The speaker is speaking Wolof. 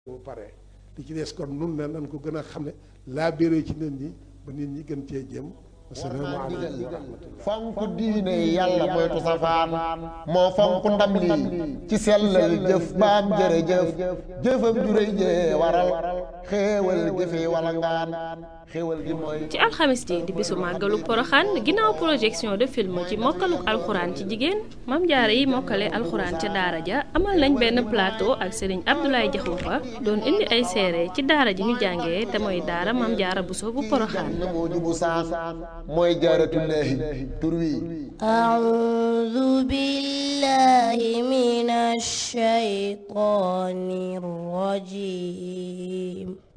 bu pare li ci des kon nun ne nan ko gën a xam ne laa béré ci nit ñi ba nit ñi gën cee jëm asalaamaaleykum wa rahmatullah fonk diine yàlla moytu safaan moo fonk ndam lii ci sellal jëf baam jërëjëf jëfam juréy jee waral xéewal gi fi walangaan xéewal gi mooy ci alxamis ji di bisu màggalu poroxaan ginnaaw projection de film ci mokkaluk alxuraan ci jigéen mam jaare yi mokkale alxuraan ca daara ja amal nañ benn plateau ak sëriñ Abdoulaye Jaxumpa doon indi ay seere ci daara ji ñu jàngee te mooy daara mam jaara buso bu poroxaan na moo jubu saan mooy jaaratullaahi tur wi أعوذ بالله من الشيطان الرجيم